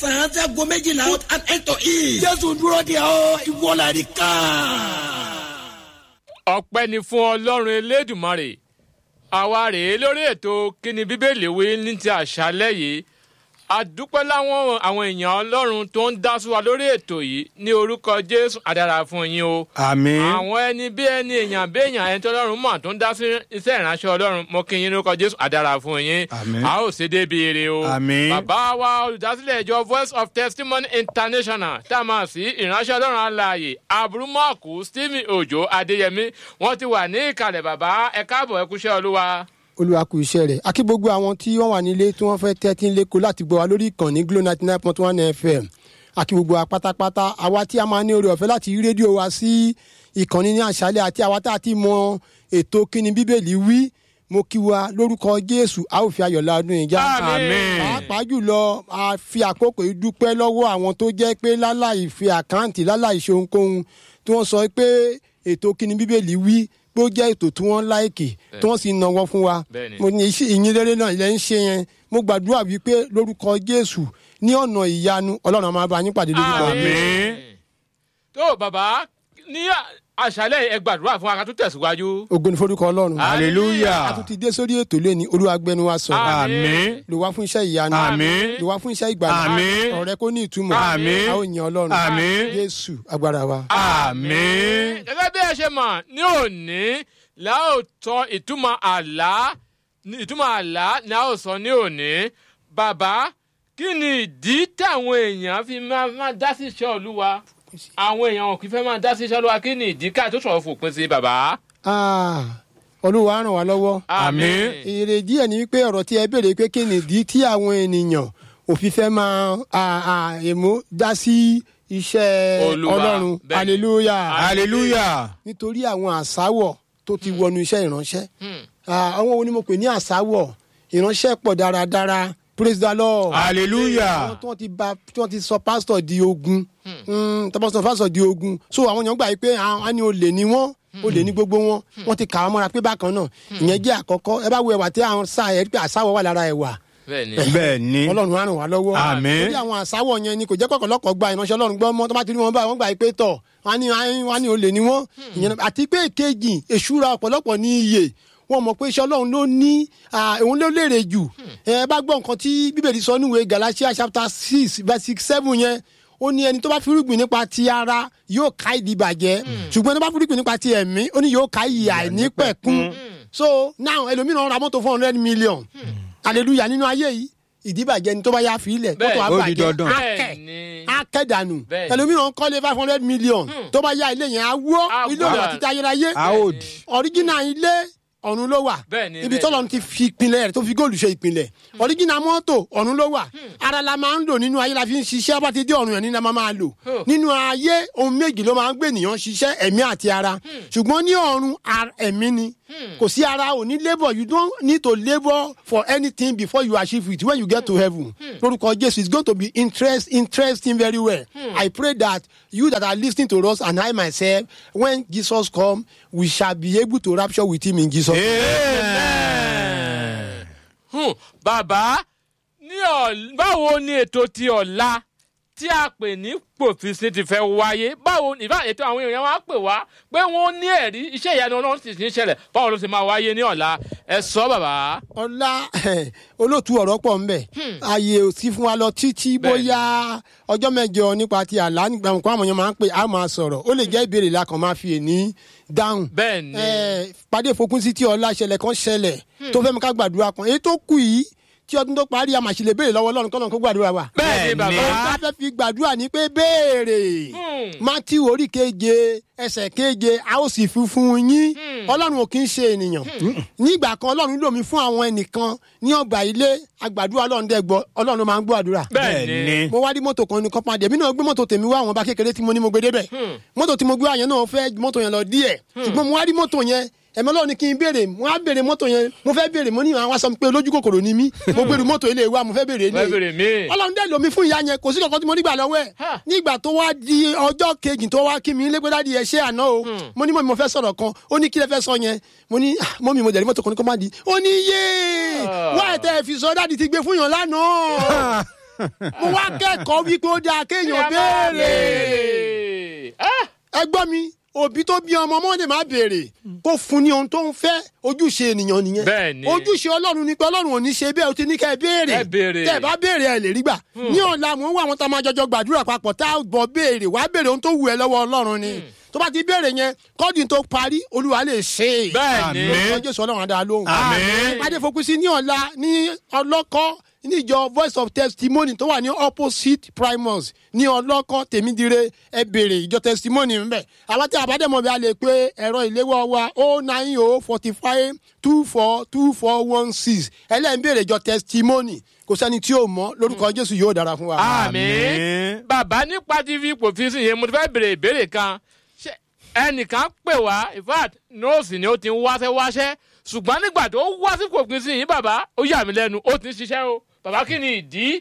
mẹ́sàn-án sí aago méjìlá and eight to eat. jésù dúró de ọ ìwọlá rí ká. ọpẹ́ ni fún ọlọ́run elédùmarè àwa rèé lórí ètò kíni bíbélì wí ní ti àṣálẹ́ yìí a dúpẹ́ láwọn àwọn èèyàn ọlọ́run tó ń dá sí wa lórí ètò yìí ní orúkọ jésù àdàrà fún yín o àmín. àwọn ẹni bí ẹni èèyàn bí èèyàn ẹni tó ọlọ́run mọ̀ tó ń dá sí iṣẹ́ ìránṣẹ́ ọlọ́run mo kí yín lórúkọ jésù àdàrà fún yín Àmín. a ó ṣe débi ire o Àmín. bàbá wa olùdásílẹ̀ ìjọ voice of testimony international tá a máa sí ìránṣẹ́ ọlọ́run alààyè aburúmọ̀kù stephen ojo adéyẹmí wọ́n ti wà ní ìkàlẹ̀ bàbá ẹ káàbọ̀ ẹ kúṣẹ́ olúwa. olúwa kù iṣẹ́ rẹ̀ akí gbogbo àwọn tí wọ́n wà nílé tí wọ́n fẹ́ tẹ́tí lẹ́kọ̀ọ́ láti gbọ́ wa lórí ìkànnì glo ninety nine point one fm akí gbogbo wa pátápátá àwa tí a máa ní oore ọ̀fẹ́ láti rí rédíò wa sí ìkànnì ní àṣálẹ̀ àti àwa tá a ti mọ ètò kíni bíbélì wí mo kí wa lórúkọ jésù a ó fi ayọ̀ la ọdún yìí já Àmín. pàápàá jùlọ a fi àkókò yìí dúpẹ́ lọ́wọ́ àwọn tó jẹ́ pé láláì fi àkáǹtì láláì ṣe ohunkóhun tí wọ́n sọ pé ètò kíni bíbélì wí pé ó jẹ́ ètò tí wọ́n láìkì tí wọ́n sì náwó fún wa Bẹ́ẹ̀ni. mo ní iṣẹ́ ìyìn rere náà ilẹ̀ ń ṣe yẹn mo gbàdúrà wípé lórúkọ jésù ní ọ̀nà ìyanu ọlọ́run á máa bá yín pàdé lórúkọ Àmín. tó bàbá ní àṣálẹ̀ ẹ gbàdúrà fún wa ká tún tẹ̀síwájú. ògo ní forúkọ ọlọ́run hallelujah. a tún ti dé sórí ètò lẹ́ni olúwa gbẹnu wa sọ̀rọ̀ àmín. lò wá fún iṣẹ́ ìyanu Àmín. lò wá fún iṣẹ́ ìgbàlá Àmín. ọ̀rẹ́ kó ní ìtumọ̀ Àmín. a ó yan ọlọ́run Àmín. jésù agbára wa. àmín. gẹ́gẹ́ bí ẹ ṣe mọ̀ ní òní la ó tọ ìtumọ̀ àlá ní ìtumọ̀ àlá ni a ó sọ ní òní bàbá kí ni ìdí táwọn èèyàn fi máa máa dá sí iṣẹ́ olúwa àwọn èèyàn ò kì í fẹ́ máa dá sí iṣẹ́ olúwa kí ni ìdí ká tó sọ̀rọ̀ fòpin sí bàbá. Ah, olúwa á ràn wá lọ́wọ́. Àmín. èrè díẹ̀ ni wípé ọ̀rọ̀ tí ẹ béèrè pé kí ni ìdí tí àwọn ènìyàn òfin fẹ́ máa à- à- èmó dá sí iṣẹ́ Olúwa, ọlọ́run bẹ́ẹ̀ni. hallelujah hallelujah. nítorí àwọn àsáwọ̀ tó ti wọnú iṣẹ́ ìránṣẹ́ Ah, àwọn wo ni mo pè ní àsáwọ̀ ìránṣẹ́ pọ̀ dáradára praise the lord hallelujah. àwọn tí wọ́n ti ba tí wọ́n ti sọ pásítọ̀ di ogun tọ́pọ̀ sọ pásítọ̀ di ogun so àwọn èèyàn gbà yí pé àwọn ni olè ni wọ́n olè ní gbogbo wọn wọ́n ti kà wọ́n mọ́ra pé bákan náà ìyẹn jẹ́ àkọ́kọ́ ẹ bá wo ẹ̀wà tí àwọn sá ẹ̀ pé àsáwọ̀ wà lára ẹ̀wà bẹ́ẹ̀ ni bẹ́ẹ̀ ni. ọlọ́run á ràn wá lọ́wọ́ Àmín. torí àwọn àsáwọ̀ yẹn ni kò jẹ́ kọ̀kọ̀lọ́kọ̀ gba ìránṣẹ́ ọlọ́run gbọ́ mọ́ tó bá ti rí wọn báyìí wọ́n gbà yí pé tọ̀ wọ́n á ní wọ́n á ní olè ni wọ́n ìyẹn náà- àti pé èkejì èṣúra ọ̀pọ̀lọpọ̀ ní iye wọ́n mọ̀ pé iṣẹ́ ọlọ́run ló ní ah, òun ló lérè jù ẹ bá gbọ́ nǹkan tí bíbélì sọ níwèé galatia chapter six verse seven yẹn ó ní ẹni tó bá fúrúgbìn nípa ti ara yóò ká ìdí bàjẹ́ ṣùgbọ́n ẹni tó bá fúrúgbìn nípa ti ẹ̀mí ó ní yóò ká ìyà àìnípẹ̀kun so now ẹlòmíràn ra mọ́tò four hundred million hallelujah nínú ayé yìí ìdíbàjẹ́ ni tó bá yá fi ilẹ̀ Bẹ́ẹ̀, mọ́tò ó di àbàjẹ́ dandan. bẹ́ẹ̀ akẹ́ ni akẹ́dànù Bẹ́ẹ̀. ẹlòmíràn kọ́lé five hundred million tó bá yá ilé yẹn á wó Á ilé wó. òwò àti ayérayé a ó di. ọ̀ríjìnà ilé ọ̀run ló wà Bẹ́ẹ̀ ni, ibi bẹ́ẹ̀ tọ́lọ́run ni. ti fi ìpìlẹ̀ rẹ̀ tó fi góòlù ṣe ìpìlẹ̀ ọ̀ríjìnà mọ́tò ọ̀run ló wà ara la máa ń lò nínú ayé la fi ń ṣiṣẹ́ bá ti dé ọ̀run yẹn ní la máa máa lò Oh. nínú ayé ohun méjì ló máa ń gbé ènìyàn ṣiṣẹ́ ẹ̀mí àti ara ṣùgbọ́n ní ọ̀run ar- ẹ̀mí ni kò sí ara ò ní labour you don't need to labour for anything before you achieve it when you get to heaven lórúkọ jésù it's going to be interest, interesting very well i pray that you that are listening to us and i myself when jesus come we shall be able to rapture with him in jesus name. amen. Hmm, bàbá ní ọ̀ báwo ni ètò ti ọ̀la tí a pè ní pòfìsì ti fẹ́ wáyé báwo ìfà ètò àwọn èèyàn wa pè wá pé wọ́n ní ẹ̀rí iṣẹ́ ìyanu ọlọ́run sì ti ń ṣẹlẹ̀ báwo ló ti máa wáyé ní ọ̀la ẹ sọ bàbá. ọlá olóòtú ọ̀rọ̀ pọ̀ ńbẹ̀ ààyè ò sí fún wa lọ títí bóyá ọjọ́ mẹ́jọ nípa ti àlá nígbà nǹkan àwọn èèyàn máa ń pè á máa sọ̀rọ̀ ó lè jẹ́ ìbéèrè la kàn máa fi èní dáhùn. bẹ́ẹ̀ ni Eh, pàdé ìfokùn sí tí ọlá ṣẹlẹ̀ kan ṣẹlẹ̀ tó fẹ́ mi ká gbàdúrà kan èyí tó kù yìí tí ọdún tó parí a máa ṣe lè béèrè lọ́wọ́ ọlọ́run kọ́lọ́run kó gbàdúrà wa. bẹ́ẹ̀ ni bẹ́ẹ̀ ni. bàbá. ohun tá a fẹ́ fi gbàdúrà ni pé béèrè Hmm. matthew orí keje ẹsẹ̀ keje a ó sì fi fún yín ọlọ́run ò kí ń ṣe ènìyàn nígbà kan ọlọ́run lò mí fún àwọn ẹnìkan ní ọgbà ilé agbàdúrà ọlọ́run dẹ́gbọ́ ọlọ́run ló máa ń gbọ́ àdúrà bẹ́ẹ̀ bẹ́ẹ̀ ni ni. mo wá rí mọ́tò kan ní kọ́pàdé èmi náà gbé mọ́tò tèmi wá àwọn ọba kékeré tí mo ní mo gbé débẹ̀ mọ́tò tí mo gbé wá yẹn náà fẹ́ mọ́tò yẹn lọ díẹ̀ ṣùgbọ́n mo wá rí mọ́tò yẹn ẹ̀mọ́ lọ́wọ́ ni kí n béèrè mo á béèrè mọ́tò yẹn mo fẹ́ béèrè mo ní àwọn aṣọ mi pé olójú kòkòrò ni mí mo gbèrú mọ́tò ilé wa mo fẹ́ béèrè wọ́n ilé bèrè mí. ọlọ́run dẹ́ lomi fún ìyá yẹn kò sí kankan tí mo nígbà lọ́wọ́ ẹ̀ Ha. nígbà tó wá di ọjọ́ kejì tó wá kí mi lé pé dáàdi ẹ ṣé àná o mo ní mọ̀ mi mo fẹ́ sọ̀rọ̀ kan ó ní kí lẹ fẹ́ sọ yẹn mo ní "Ah, mọ́ mi mo jẹ̀rí mọ́tò kan ní kó má di ó ní yé Ah. wá ẹ̀ tẹ́ ẹ fi sọ dáàdi ti gbé fún yàn lánàá mo wá kẹ́kọ̀ọ́ wípé ó dáa kéèyàn béèrè Ah! ẹ gbọ́ mi òbí tó bí ọmọ ọmọdé máa béèrè kó fún ní ohun tó ń fẹ́ ojúṣe ènìyàn nìyẹn Bẹ́ẹ̀ni. ojúṣe ọlọ́run ni pé ọlọ́run ò ní ṣe bẹ́ẹ̀ o ti ní kẹ́ ẹ béèrè Ẹ béèrè. tẹ́ ẹ bá béèrè ẹ lè rí gbà ní ọ̀la mò ń wá àwọn tá a máa jọjọ gbàdúrà papọ̀ tá a bọ̀ béèrè wàá béèrè ohun tó wù ẹ́ lọ́wọ́ ọlọ́run ni tó bá ti béèrè yẹn kọ́ọ̀dù tó parí olúwa lè ṣe é Bẹ́ẹ̀ni. lórúkọ jésù ọlọ́run á dá a lóhùn Àmín. ìpàdé fokùn sí ní ọ̀la ní ọlọ́kọ́ ní ìjọ voice of testimony tó wà ní opposite primus ní ọlọ́kọ́ tèmídìrẹ ẹ béèrè ìjọ testimony ńbẹ àwọn tí àbádẹ́mọ̀ bí a lè pe ẹ̀rọ ìléwọ́ wa o nine o forty five two four two four one six ẹlẹ́yìn béèrè ìjọ testimony kò sẹ́ni tí yóò mọ̀ lórúkọ jésù yóò dára fún wa. àmín bàbá nípa tv kò fi sí yẹn mo ti fẹ́ béèrè ìbéèrè kan Ṣé ẹnìkan pè wá in fact nọ́ọ̀sì ni ó ti ń wáṣẹ́ wáṣẹ́ ṣùgbọ́n nígbà tó wá sí kò pín sí yìí bàbá ó yà mí lẹ́nu ó ti ń ṣiṣẹ́ o bàbá kí ni ìdí.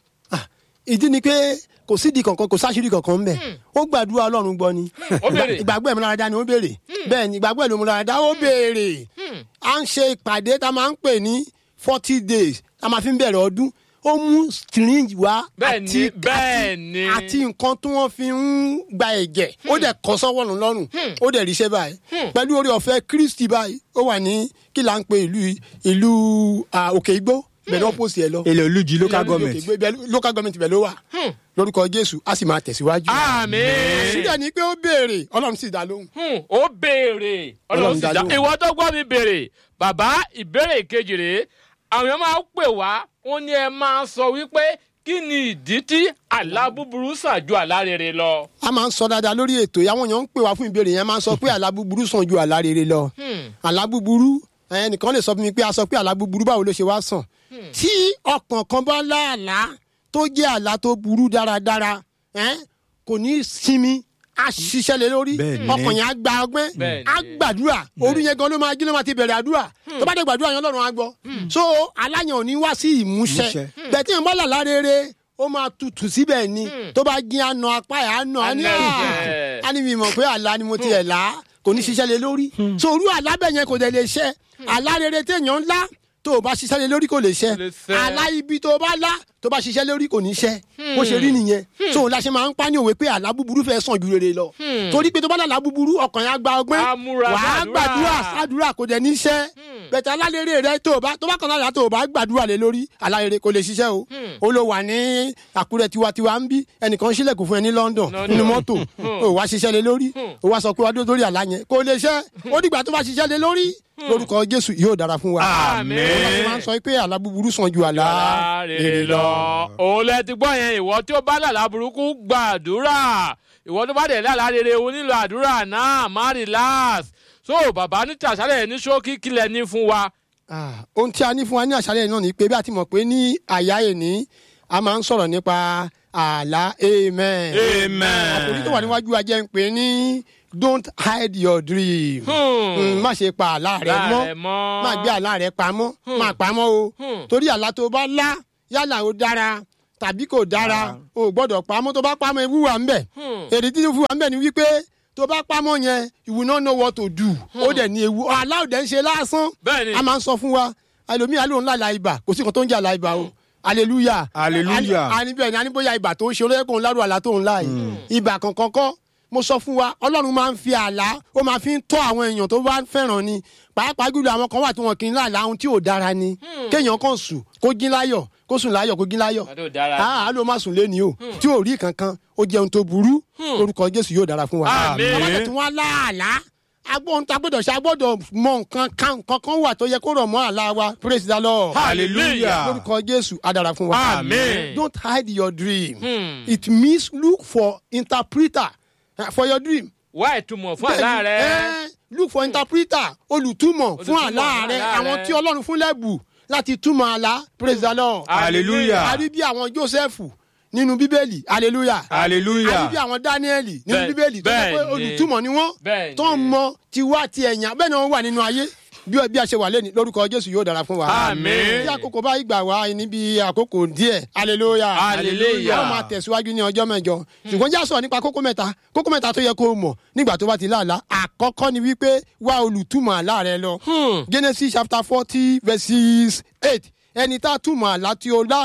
ìdí ni pé kò sídìí kankan kò sáṣírí kankan ń bẹ ó gbàdúrà ọlọ́run gbọ́ ni ó béèrè. ìgbàgbọ́ ìmúláradá ni ó béèrè bẹ́ẹ̀ ni ìgbàgbọ́ ìmúláradá ó béèrè à ń ṣe ìpàdé tá a máa ń pè ní forty days tá a máa fi ń bẹ̀rẹ̀ ọdún ó mú syringe wá Bẹ́ẹ̀ ni, àti bẹ́ẹ̀ ni. àti nǹkan tí wọ́n fi ń gba ẹ̀jẹ̀ ó dẹ̀ kọ́ sọ́wọ́ nù lọ́rùn ó dẹ̀ ríṣẹ́ báyìí pẹ̀lú orí ọ̀fẹ́ kristi báyìí ó wà ní kí là ń pe ìlú ìlú ah, òkè igbó bẹ̀rẹ̀ ó pòsì ẹ̀ lọ èlé olùjì local Ìlú government. Òkè Igbó, ibẹ̀- local government bẹ̀ ló wà lórúkọ jésù a sì máa tẹ̀síwájú. àmín. síbẹ̀ ni pé ó béèrè ọlọ́run sì dá lóhùn. Hmm, ó béèrè ọlọ́run sì dá dá lóhùn. ìwọ tó gbọ́ mi béèrè bàbá ìbéèrè kejì rèé àwọn èèyàn máa ń pè wá wọn ní ẹ máa sọ wípé kí ni ìdí tí àlá búburú sàn ju àlá rere lọ. a máa ń sọ dáadáa lórí ètò yìí àwọn èèyàn ń pè wá fún ìbéèrè yẹn máa ń sọ pé àlá búburú sàn ju àlá rere lọ. àlá búburú ẹnìkan lè sọ fún mi pé a sọ pé àlá búburú báwo ló ṣe wá sàn. tí ọkàn kan bá láàlá tó jẹ́ àlá tó burú dáradára ẹ́n, kò ní sinmi a ṣiṣẹ́ lé lórí Bẹ́ẹ̀ ni. ọkàn yẹn á gba ọgbẹ́ Bẹ́ẹ̀ á ni. gbàdúrà orí yẹn gan ló máa jí ló máa ti bẹ̀rẹ̀ àdúrà tó bá dé gbàdúrà yẹn lọ́rùn á gbọ́ so aláyàn ò ní wá sí ìmúṣẹ Ìmúṣẹ. bẹ́ẹ̀ tí yẹn bá làlá rere ó máa tutù síbẹ̀ ni tó bá jí àna apá ẹ̀ àna á ní Àna à ẹ̀jẹ̀. á ní mi mọ̀ pé àlá ni mo ti ẹ̀ là kò ní ṣiṣẹ́ lé lórí so orú àlá bẹ́ẹ̀ yẹn kò dẹ̀ lè ṣẹ àlá rere téèyàn ńlá tó o bá ṣiṣẹ́ lé lórí kò lè ṣẹ Kò lè ṣẹ. àlá ibi tó o bá lá tó o bá ṣiṣẹ́ lórí kò ní ṣẹ bó ṣe rí nìyẹn so òun la ṣe máa ń pa ní òwe pé àlá búburú fẹ́ sàn ju rere lọ torí pé tó bá lálàá búburú ọkàn yẹn á gba ọgbẹ́ Á múra wàá gbàdúrà. gbàdúrà sádùúrà kò dẹ̀ ní ṣẹ́ bẹ̀tẹ̀ alálẹ́rẹ́ rẹ tó o bá tó bá kàn lára tó o bá gbàdúrà lé lórí alárere kò lè ṣiṣẹ́ o ó ló wà ní àkúrẹ́ tiwantiwa ń bí ẹnìkan sílẹ̀kùn fún ẹ ní London London. nínú mọ́tò o wá ṣiṣẹ́ lé lórí o wá sọ pé wá dó lórí àlá yẹn kò lè ṣẹ́ ó dìgbà tó bá ṣiṣẹ́ lé lórí lórúkọ Jésù yóò dára fún wa Àmín. Ọlọ́run máa ń sọ pé àlá búburú sàn ju àlá àlá rere lọ. òun lẹ ti gbọ́ yẹn ìwọ tí ó bá lálá burúkú gbàdúrà ìwọ tó bá dẹ̀ lálá rere o nílò àdúrà náà má relax so bàbá ní tàṣálẹ̀ ní ṣókí kílẹ̀ ní fún wa. Ah, ohun tí a ní fún wa ní àṣálẹ́ náà ni pé bí a ti mọ̀ pé ní àyà ẹni a máa ń sọ̀rọ̀ nípa àlá amen. Amen. ọkùnrin tó wà níwájú wa jẹ́ ń pè ní don't hide your dream. Hmm. Mm, má ṣe pa àlá rẹ Àlá mọ́ rẹ mọ́. má gbé àlá rẹ pamọ́ má pamọ́ o Hmm. torí àlá tó bá lá yálà ó dára tàbí kò dára o ò gbọ́dọ̀ pamọ́ tó bá pamọ́ ewu wà ń bẹ̀ Hmm. èrè tí ewu wà ń bẹ̀ ni wípé tó bá pamọ́ yẹn you will not know what to do ó dẹ̀ ní ewu àlá ò dẹ̀ ń ṣe lásán Bẹ́ẹ̀ni. a máa ń sọ fún wa ẹlòmíì alóhùn lála ibà kò sí nǹkan tó ń jẹ́ àlá ibà o hallelujah Hallelujah. a ní bẹ́ẹ̀ ni a ní bóyá ibà tó ń ṣe olóyè kò ń lárú àlá tó ń lá yìí ibà kankan kọ́ mo sọ fún wa ọlọ́run máa ń fi àlá ó máa fi ń tọ́ àwọn èèyàn tó bá fẹ́ràn ni pàápàá jùlọ àwọn kan wà tí wọn kì í láàlá ohun tí ò dára ni kéèyàn kàn sùn kó jí láyọ̀ kó sùn láyọ̀ kó jí láyọ̀ Àdó dára. àá ló má sùn léni o tí ò rí kankan ó jẹun tó burú lórúkọ jésù yóò dára fún wa Àmín. àwọn àti wọn láàlá agbóhun tá a gbọ́dọ̀ ṣe a gbọ́dọ̀ mọ nǹkan kan nǹkan kan wà tó yẹ kó rọ̀ mọ́ àlá wa praise the lord hallelujah. lórúkọ jésù á dára fún wa Àmín. don't hide your dream Hmm. it means look for interpreter uh, for your dream wá ìtumọ̀ fún àlá rẹ. Eh, look for interpreter olùtúmọ̀ fún Olùtúmọ̀ àlá fún rẹ àlá àwọn rẹ. tí ọlọ́run fún lẹ́bù láti túmọ̀ àlá praise the lord hallelujah. a rí bí àwọn joseph nínú bíbélì hallelujah hallelujah. a rí bí àwọn dáníẹ́lì nínú Bẹ́ẹ̀- bíbélì tó jẹ́ pé bẹ́ẹ̀ ni. olùtúmọ̀ ni wọ́n Bẹ́ẹ̀ tó ń ni. mọ tiwa ti ẹ̀yàn bẹ́ẹ̀ ni wọ́n wà nínú ayé bí bí a ṣe wà lẹ́ni lórúkọ jésù yóò dára fún wa. Àmín. tí àkókò bá gbà wá níbi àkókò díẹ̀ hallelujah Hallelujah. a ó máa tẹ̀síwájú ní ọjọ́ mẹ́jọ ṣùgbọ́n já sọ̀rọ̀ nípa kókó mẹ́ta kókó mẹ́ta tó yẹ kó o mọ̀ nígbà tó bá ti láàlá àkọ́kọ́ ni wípé wá olùtúmọ̀ àlá rẹ lọ Hmm. genesis chapter forty verses eight ẹni tá a túmọ̀ àlá tí o lá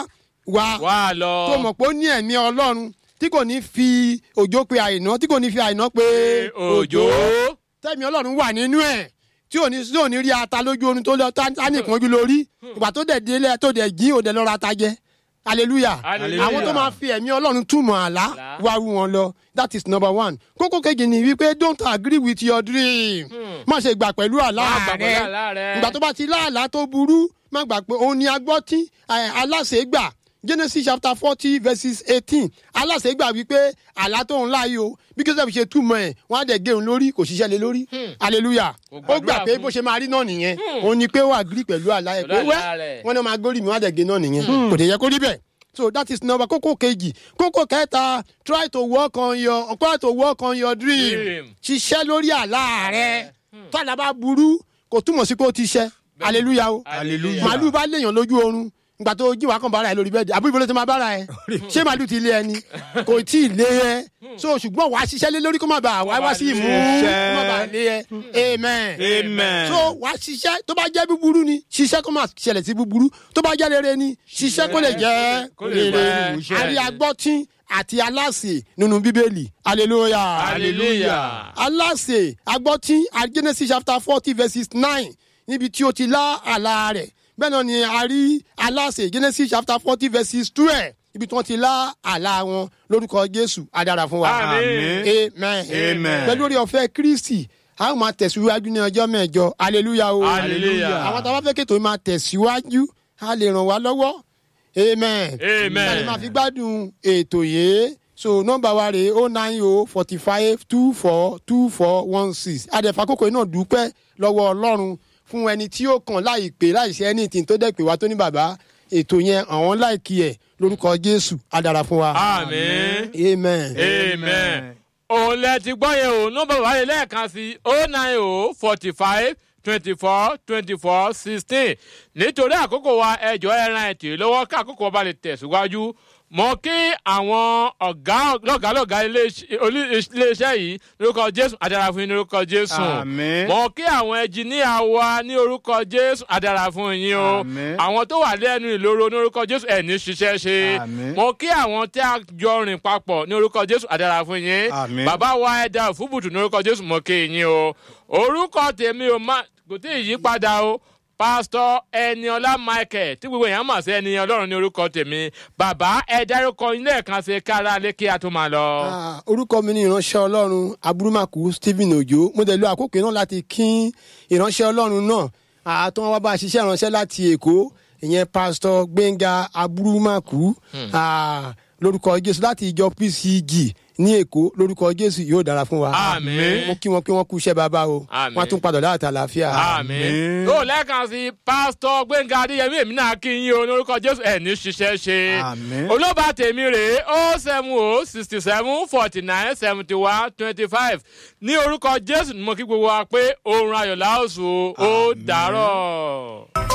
wa wá lọ. tó mọ̀ pé ó ní ẹ̀mí ọlọ́run tí kò ní fi òjò pe àìná tí kò ní fi àìná pe òjò. tẹ̀mí ọlọ́run wà nínú ẹ̀ tí ò ní tí ò ní rí ata lójú oorun tó lọ tá tá nìkan ojú lórí ìgbà tó dẹ̀ délé tó dẹ̀ jí òde lọ́ra ata jẹ hallelujah Hallelujah. àwọn tó máa fi ẹ̀mí ọlọ́run túmọ̀ àlá Àlá. wá rú wọn lọ that is number one kókó kejì ni wípé don't agree with your dream má ṣe gbà pẹ̀lú àlá Má gbà pẹ̀lú rẹ àlá rẹ. ìgbà tó bá ti láàlá tó burú má gbà pé òun ni agbọ́tí aláṣẹ gbà genesis chapter forty verses eighteen aláṣẹ gbà wípé àlá tó ń láàyè o bí joseph ṣe túmọ̀ ẹ̀ wọ́n á dẹ̀ gé òun lórí kò ṣiṣẹ́ lé lórí hallelujah Kò ó gbàdúrà gbà pé fún. bó ṣe máa rí náà nìyẹn òun ni pé ó agree pẹ̀lú àlá ẹ̀ pé Pẹ̀lú wẹ́ àlá rẹ̀. wọ́n náà máa gbórí mi wọ́n á dẹ̀ gé náà nìyẹn kò dẹ̀ yẹ kó rí bẹ́ẹ̀ so that is number kókó kejì kókó kẹta try to work on your try to work on your dream Dream. ṣiṣẹ́ lórí àlá rẹ tó àlá bá burú kò túmọ̀ sí pé ó ti ṣẹ hallelujah o Hallelujah. màálù bá léèyàn lójú oorun ìgbà tó jí wàá kàn bára ẹ lórí bẹ́ẹ̀dì àbúrò ìbọn ló ti máa bára ẹ ṣé màálù ti lé ẹ ni kò tí ì lé ẹ so ṣùgbọ́n wàá ṣiṣẹ́ lé lórí kó má bàa wá wá sí ìmú kó má bàa lé ẹ amen Amen. so wàá ṣiṣẹ́ tó bá jẹ́ búburú ni ṣiṣẹ́ kó má ṣẹlẹ̀ sí búburú tó bá jẹ́ rere ni ṣiṣẹ́ kó lè jẹ́ Kó lè rere jẹ́ àrí agbọ́tín àti aláṣẹ nínú bíbélì hallelujah hallelujah. aláṣẹ agbọ́tí genesis chapter forty verses nine níbi tí ó ti lá àlá rẹ̀ bẹ́ẹ̀ náà ni a rí aláṣẹ genesis chapter forty verses twelve ibi tí wọ́n ti lá àlá wọn lórúkọ jésù adára fún wa Àmín. amen Amen. pẹ̀lú orí ọ̀fẹ́ kristi a ó máa tẹ̀síwájú ní ọjọ́ mẹ́jọ hallelujah o Hallelujah. àwọn tá a bá fẹ́ kéètò máa tẹ̀síwájú a lè ràn wá lọ́wọ́ amen Amen. a lè máa fi gbádùn ètò yìí so nọmba wa rèé o nine o forty five two four two four one six adẹ̀fà kókò náà dúpẹ́ lọ́wọ́ ọlọ́run fún ẹni tí ó kàn láì pé láì ṣe anything tó dẹ̀ pé wá tó ní bàbá ètò yẹn àwọn láìkí ẹ̀ lórúkọ jésù á dára fún wa àmín. amen. amen. òun lẹ ti gbọ́ yẹn o nọ́mbà wáyé lẹ́ẹ̀kan sí o nine o forty five twenty four twenty four sixteen nítorí àkókò wa ẹjọ́ ẹran ẹ̀tì lọ́wọ́ ká àkókò ọba lè tẹ̀síwájú mọ kí àwọn ọ̀gá lọ́gàálọ́gà iléeṣẹ́ olú- iléeṣẹ́ yìí lórúkọ jésù adára fún yín ní orúkọ jésù Àmín. mọ kí àwọn ẹnjìníà wa ní orúkọ jésù adára fún yín o Àmín. àwọn tó wà lẹ́nu ìloro ní orúkọ jésù ẹ̀ ní ṣiṣẹ́ ṣe Àmín. mọ kí àwọn tí a jọ rìn papọ̀ ní orúkọ jésù adára fún yín Àmín. bàbá wa ẹ̀dá òfúbùtù ní orúkọ jésù mọ kí yín o orúkọ tèmi ò má kò tí ì yí padà o pásítọ ẹniọlá michael tí gbogbo èèyàn mọ̀ sí ẹni ọlọ́run ní orúkọ tèmi bàbá ẹ dárúkọ yín lẹ́ẹ̀kan sí kára lé kí a tó máa lọ. Ah, orúkọ mi ni ìránṣẹ́ ọlọ́run aburumaku stephen ojo mo dẹ̀ lo àkókò náà láti kín ìránṣẹ́ ọlọ́run náà àtọ́ wọn wá bá a ṣiṣẹ́ ìránṣẹ́ láti èkó ìyẹn pásítọ̀ gbẹ̀ngà aburumaku ah, lórúkọ jésù láti ìjọ pcg ní èkó lórúkọ jésù yóò dára fún wa Àmín. mo kí wọn pé wọn kú iṣẹ́ bàbá o Àmín. wọn á tún padà láti àlàáfíà. àmín. ó lẹ́ẹ̀kan sí pásítọ̀ gbẹ̀ngà adéyẹmí èmi náà kí yín o ní orúkọ jésù ẹ̀ ní ṣiṣẹ́ ṣe. Àmín. olóba tèmi rèé ó seven o sixty seven forty nine seventy one twenty five ní orúkọ jésù ni mo kí gbogbo wa pé oorun ayọ̀ láòsùn ó dàárọ̀.